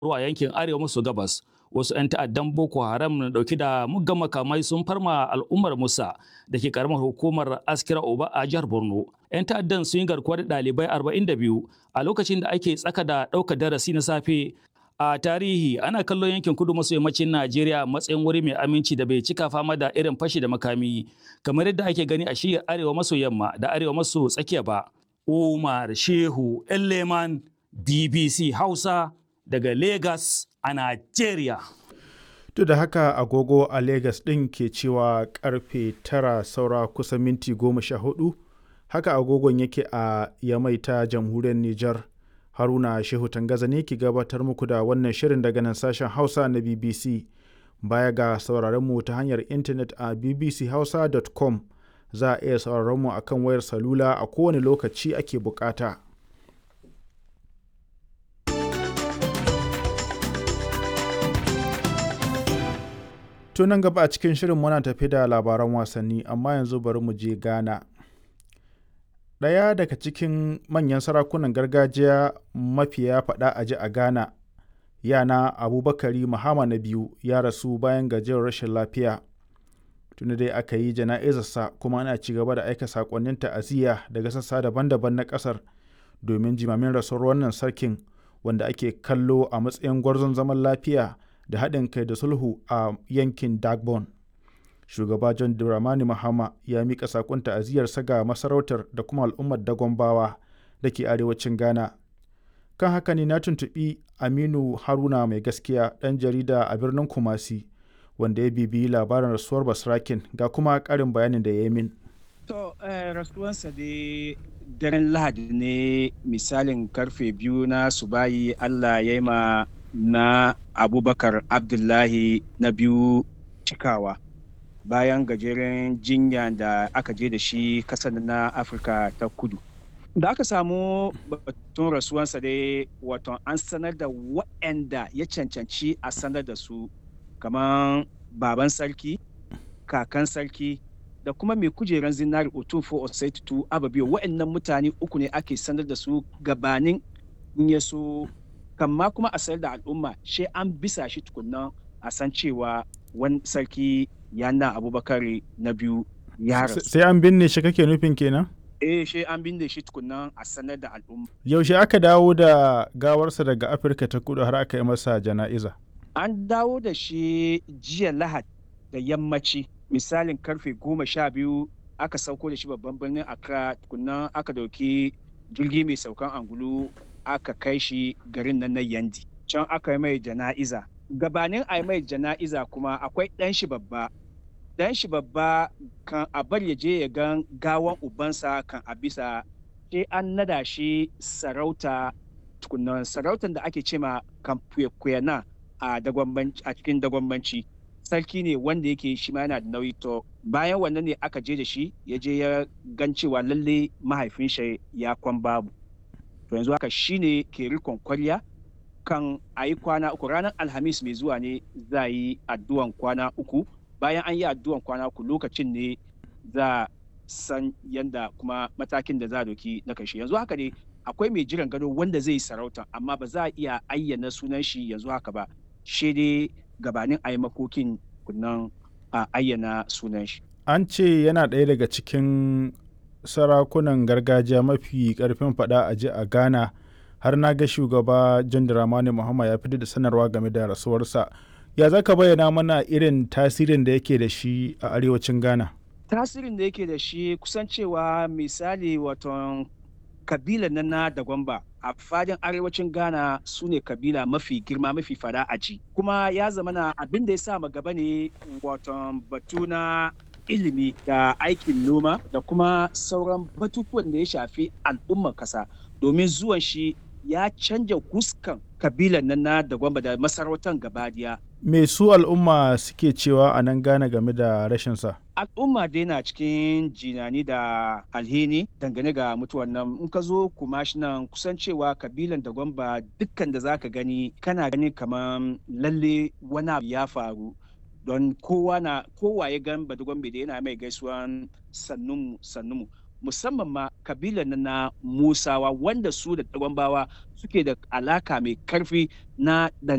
a yankin arewa maso gabas wasu 'yan ta'addan boko haram na dauki da muggan makamai sun farma al'ummar musa da ke karamar hukumar askira oba a jihar borno 'yan ta'addan sun yi garkuwa da ɗalibai 42 a lokacin da ake tsaka da ɗaukar darasi na safe a tarihi ana kallon yankin kudu maso yammacin najeriya a matsayin wuri mai aminci da bai cika fama da irin fashi da makami kamar yadda ake gani a shiyar arewa maso yamma da arewa maso tsakiya ba umar shehu leman bbc hausa daga lagos a najeriya Duk da haka agogo a Legas ɗin ke cewa karfe tara saura kusa minti goma sha hudu, haka agogon yake a Yamai ta jamhuriyar Nijar. Haruna Shehu Tangaza ne ke gabatar muku da wannan shirin daga nan sashen Hausa na BBC. Baya ga sauraron mu ta hanyar intanet a bbchausa.com za a iya sauraron mu akan wayar salula a kowane lokaci ake bukata. To nan gaba a cikin shirin muna tafi da labaran wasanni amma yanzu bari mu je Ghana. Ɗaya daga cikin manyan sarakunan gargajiya mafiya faɗa a ji a Ghana, yana Abubakari Muhammad na biyu ya rasu bayan gajiyar rashin lafiya. Tuni dai aka yi jana'izarsa kuma ana ci gaba da aika saƙonnin ta'aziyya daga sassa daban-daban na ƙasar domin jimamin rasuwar wannan sarkin wanda ake kallo a matsayin gwarzon zaman lafiya da haɗin kai da sulhu a yankin Dagbon. Shugaba John Dramani Mahama ya miƙa saƙon ta'aziyarsa ga masarautar da kuma al'ummar Dagombawa da ke arewacin Ghana. Kan haka ne na tuntuɓi Aminu Haruna mai gaskiya ɗan jarida a birnin Kumasi wanda ya bibiyi labarin rasuwar Basrakin ga kuma ƙarin bayanin da ya yi min. To, rasuwansa dai daren Lahadi ne misalin karfe biyu na subayi Allah ya yi ma na abubakar abdullahi na biyu cikawa bayan gajeren jinya da aka je da shi kasar na afirka ta kudu da aka samu batun rasuwansa dai wato an sanar da waɗanda ya cancanci a sanar da su kamar baban sarki kakan sarki da kuma mai kujeran zinari otufo osaitu ababiyo waɗannan mutane uku ne ake sanar da su gabanin in ya so kamma kuma a sayar da al'umma shi an bisa shi tukunna a san cewa wani sarki yana abubakar na biyu ya rasu. Sai an binne shi kake nufin kenan? Eh shi an binne shi tukunna a sanar da al'umma. Yaushe aka dawo da gawarsa daga Afirka ta kudu har aka yi masa jana'iza? An dawo da shi jiya Lahad da yammaci misalin karfe goma sha biyu aka sauko da shi babban birnin Accra tukunna aka dauki jirgi mai saukan angulu aka kai shi garin nan na yandi can aka yi mai jana'iza gabanin a yi mai jana'iza kuma akwai ɗan shi babba ɗan shi babba kan a bar ya je ya gan gawan ubansa kan a bisa sai an nada shi sarauta tukunan sarautar da ake cema kan kuyana a a cikin dagwambanci sarki ne wanda yake shi ma yana da nauyi to bayan wannan ne aka je da shi ya je ya gan cewa lalle mahaifin shi ya kwan babu to yanzu haka shine ke rikon kwarya kan a yi kwana uku ranar alhamis mai zuwa ne za yi addu'an kwana uku bayan an yi addu'an kwana uku lokacin ne za san yanda kuma matakin da za a doki na kashi yanzu haka ne akwai mai jiran gado wanda zai yi sarauta amma ba za a iya ayyana sunan shi yanzu haka ba shi dai gabanin a yi makokin kunnan a ayyana sunan shi an ce yana ɗaya daga cikin sarakunan gargajiya mafi karfin fada a ji a ghana har na ga shugaba john dramani muhammad ya fitar da sanarwa game da rasuwarsa ya za ka bayyana mana irin tasirin da yake da shi a arewacin ghana tasirin da yake da shi kusan cewa misali waton kabila na na da gwamba a fadin arewacin ghana su ne kabila mafi girma mafi fada a ji kuma ya zama na abin da ya sa gaba ne waton batu na ilimi da aikin noma da kuma sauran batutuwan da ya shafi al'ummar kasa domin zuwan shi ya canja huskan kabilan nan na da gwamba da masarautar gabadiya. Me su al'umma suke cewa a nan gane game da rashinsa? Al'umma dai na cikin jinani da alhini dangane ga mutuwan nan in ka zo kuma shi nan kusan cewa kabilan da gwamba dukkan da zaka gani kana gani kamar lalle wani ya faru don kowa na kowa ya gan badugwambe da yana mai gaisuwan sannunmu sannunmu musamman ma kabilan na, na musawa wanda su da gwambawa suke da alaka mai karfi na